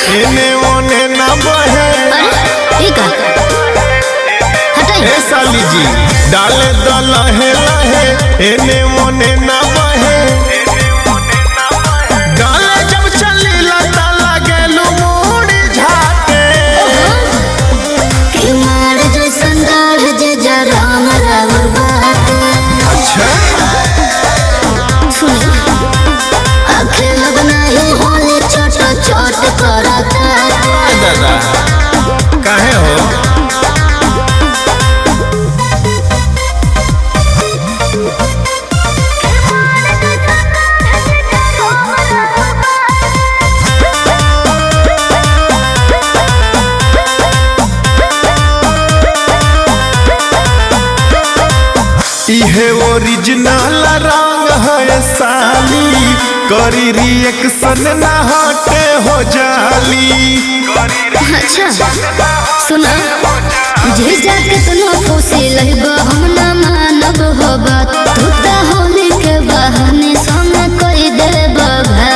एने ओने ना बहे अरे ये का हटाई ए साली जी डाले द लहे लहे एने ओने ना बहे डाले जब चली लता लगे लुमुड़ी झाटे कि मार जैसन दाढ़ जे जराम रावण बाटे अच्छा सुनी आखे लगना ही होली छोट छोट करता ए दादा काहे हो इहे ओरिजिनल रंग है साली करी रिएक्शन ना हटे हो जाली अच्छा सुना जे जाके तनो खुशी लहब हम ना मानब हो बात तू त होली के बहाने संग कोई दे बघा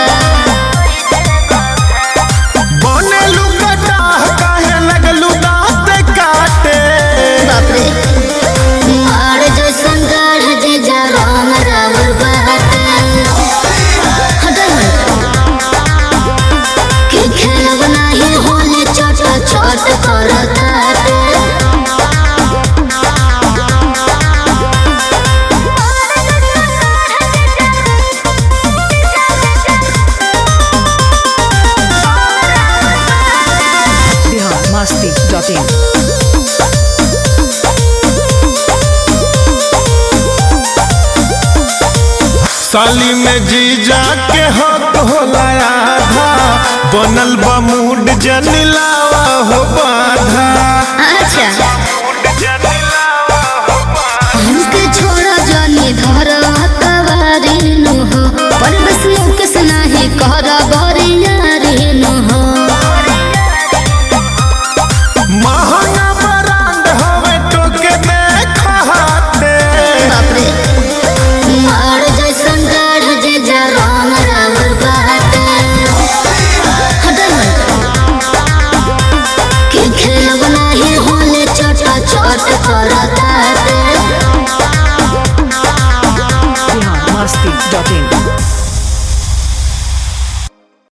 बने लुकटा काहे लगलू दांत काटे बाप रे मार जैसन गाढ़ जे जा राम रावण बाटे हटाई कि खेलब नाही होली छोट छोट करताटे biharmasti.in साली में जीजा के हक होला आधा बनल बा मूड जनिलावा हो बाधा अच्छा हमके छोड़ा जानी धर कवारी नु हो पर बस मुकेश नाही कर बरियारी नु हो महंगा ब्रांड हवे टोके में खहाते बाप रे मार जैसन गाढ़ जे जा राम रावण बाटे हटाई कि खेलब नाही होले छोटा छोट करताटे biharmasti.in